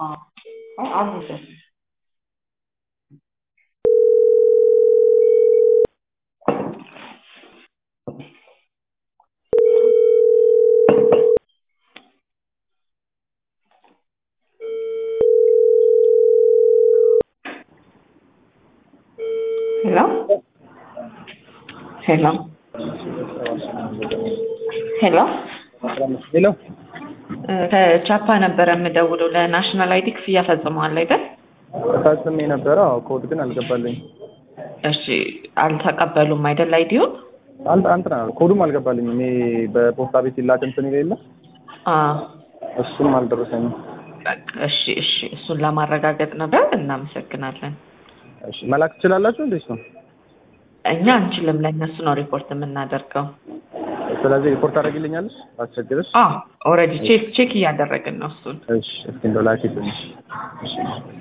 አይ አልሄደም። ሄሎ ሄሎ ሄሎ ሄሎ ከቻፓ ነበረ የምደውለው ለናሽናል አይዲ ክፍያ ፈጽመዋል አይደል? ፈጽሜ ነበረ። አዎ ኮድ ግን አልገባልኝ። እሺ አልተቀበሉም አይደል? አይዲውን አንተ አንተ ኮዱም አልገባልኝም። እኔ በፖስታ ቤት ይላክ እንትን የሌለ አዎ እሱም አልደረሰኝም። በቃ እሺ እሺ እሱን ለማረጋገጥ ነበር። እናመሰግናለን። እሺ መላክ ትችላላችሁ እንዴት ነው? እኛ አንችልም፣ ለእነሱ ነው ሪፖርት የምናደርገው። ስለዚህ ሪፖርት ታደርጊልኛለሽ? አስቸግርሽ? አዎ ኦልሬዲ ቼክ ቼክ እያደረግን ነው እሱን። እሺ እስኪ እንደው ላኪልኝ። እሺ